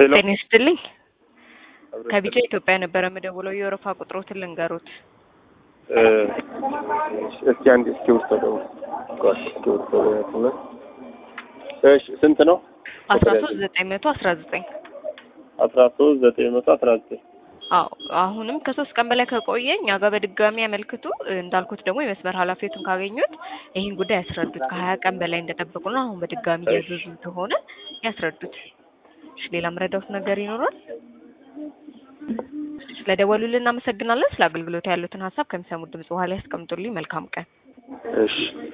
ሄሎ ጤና ይስጥልኝ። ከቢጫ ኢትዮጵያ ነበረ የምደውለው የወረፋ ቁጥሮትን ልንገሩት። እ፣ እስኪ አንድ እስኪ ውስጥ ነው ቆይ እስኪ ውስጥ ነው እሺ ስንት ነው አስራ ሶስት ዘጠኝ መቶ አስራ ዘጠኝ አስራ ሶስት ዘጠኝ መቶ አስራ ዘጠኝ አዎ አሁንም ከሶስት ቀን በላይ ከቆየ እኛ ጋር በድጋሚ ያመልክቱ። እንዳልኩት ደግሞ የመስመር ኃላፊዎትን ካገኙት ይህን ጉዳይ ያስረዱት። ከሀያ ቀን በላይ እንደጠበቁ ነው። አሁን በድጋሚ እያዘዙ ከሆነ ያስረዱት። እሺ ሌላ ምረዳውት ነገር ይኖራል? ስለደወሉልን እናመሰግናለን። ስለ አገልግሎት ያሉትን ሀሳብ ከሚሰሙት ድምጽ በኋላ ያስቀምጡልኝ። መልካም ቀን። እሺ